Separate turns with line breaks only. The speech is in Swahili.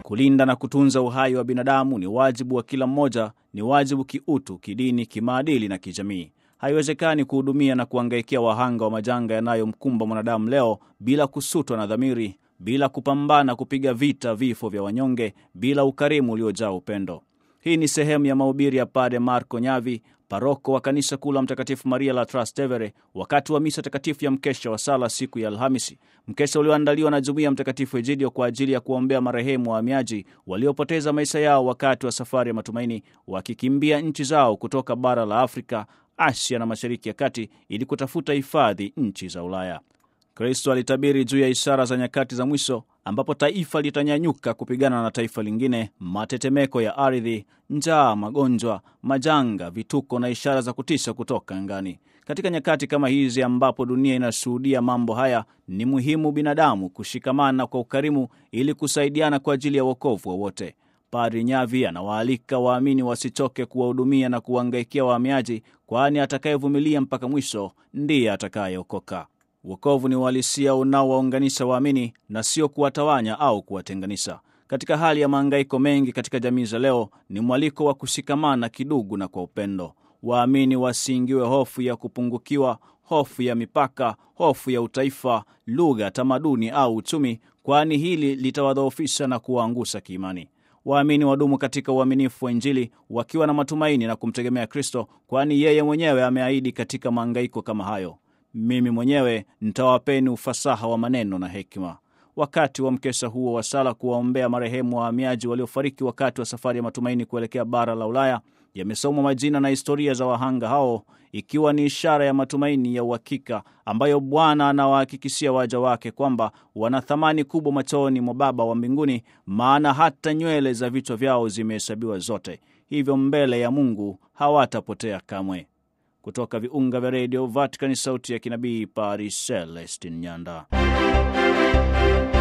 Kulinda na kutunza uhai wa binadamu ni wajibu wa kila mmoja, ni wajibu kiutu, kidini, kimaadili na kijamii. Haiwezekani kuhudumia na kuangaikia wahanga wa majanga yanayomkumba mwanadamu leo bila kusutwa na dhamiri, bila kupambana kupiga vita vifo vya wanyonge, bila ukarimu uliojaa upendo. Hii ni sehemu ya mahubiri ya Padre Marco Nyavi, paroko wa kanisa kuu la Mtakatifu Maria la Trastevere, wakati wa misa takatifu ya mkesha wa sala siku ya Alhamisi, mkesha ulioandaliwa na jumuiya ya Mtakatifu Egidio kwa ajili ya kuwaombea marehemu wahamiaji waliopoteza maisha yao wakati wa safari ya matumaini, wakikimbia nchi zao kutoka bara la Afrika, Asia na Mashariki ya Kati ili kutafuta hifadhi nchi za Ulaya. Kristo alitabiri juu ya ishara za nyakati za mwisho ambapo taifa litanyanyuka kupigana na taifa lingine, matetemeko ya ardhi, njaa, magonjwa, majanga, vituko na ishara za kutisha kutoka angani. Katika nyakati kama hizi ambapo dunia inashuhudia mambo haya, ni muhimu binadamu kushikamana kwa ukarimu ili kusaidiana kwa ajili ya wokovu wa wote. Padri Nyavi anawaalika waamini wasichoke kuwahudumia na kuwangaikia wahamiaji, kwani atakayevumilia mpaka mwisho ndiye atakayeokoka. Wokovu ni uhalisia unaowaunganisha waamini na sio kuwatawanya au kuwatenganisha. Katika hali ya mahangaiko mengi katika jamii za leo, ni mwaliko wa kushikamana kidugu na kwa upendo. Waamini wasiingiwe hofu ya kupungukiwa, hofu ya mipaka, hofu ya utaifa, lugha, tamaduni au uchumi, kwani hili litawadhoofisha na kuwaangusha kiimani. Waamini wadumu katika uaminifu wa Injili wakiwa na matumaini na kumtegemea Kristo, kwani yeye mwenyewe ameahidi katika mahangaiko kama hayo mimi mwenyewe nitawapeni ufasaha wa maneno na hekima. Wakati wa mkesha huo wa sala kuwaombea marehemu wahamiaji waliofariki wakati wa safari ya matumaini kuelekea bara la Ulaya, yamesomwa majina na historia za wahanga hao, ikiwa ni ishara ya matumaini ya uhakika ambayo Bwana anawahakikishia waja wake kwamba wana thamani kubwa machoni mwa Baba wa mbinguni, maana hata nywele za vichwa vyao zimehesabiwa zote, hivyo mbele ya Mungu hawatapotea kamwe. Kutoka viunga vya redio Vatican, sauti ya kinabii, Paris, Celestin Nyanda.